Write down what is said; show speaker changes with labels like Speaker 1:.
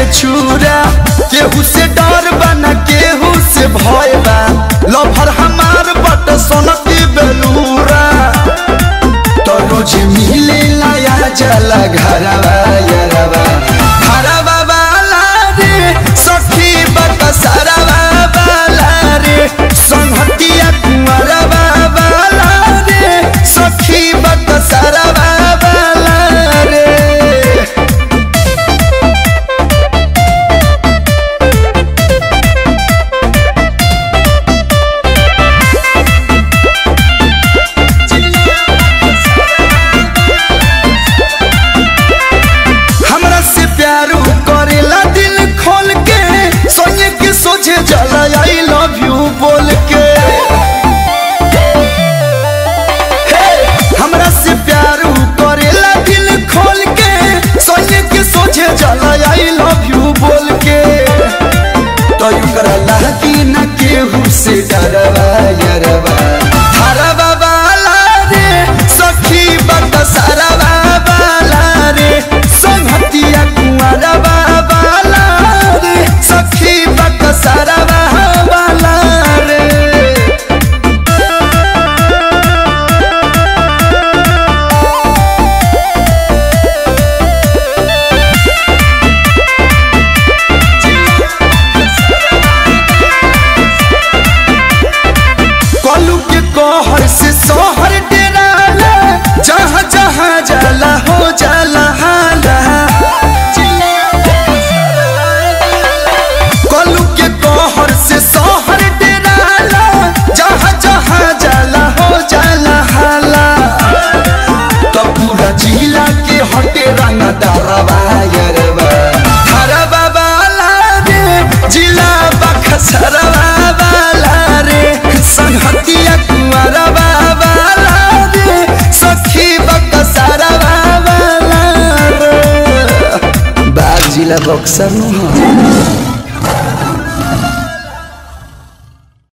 Speaker 1: छुरा केहू से डर बा न केहू से भय बा लभर हमार बट सोनती बेलूरा तो रोज मिले लाया जला घरवा यरवा घरवा वाला रे सखी बट सरवा वाला रे संहतिया कुंवरवा वाला रे सखी बट सरवा वाला रे हमरा से प्यार करेला दिल खोल के सोने के सोझे जला आई लव यू बोल के हे, हमरा से प्यार करेला दिल खोल के सोने के सोझे जला आई लव यू बोल के तो युकरा लागी न केहू से डरवा यरवा हरवा वाला रे सखी बट सरवा वाला रे संहतिया कुंवरवा वाला रे सखी बट सरवा वाला रे कलू के कहर से सोहर डेराला जहाँ जहाँ जाला हो जाला हाला कलू के कहर से सोहर डेराला जहाँ जहाँ जाला हो जाला हाला तो पूरा जिला के हटे रंग दरवा यरवा हरवा वाला रे जिला बखसरवा वाला रे संहतिया कुंवरवा वाला रे सखी बखसरवा वाला रे बाग जिला बक्सर नु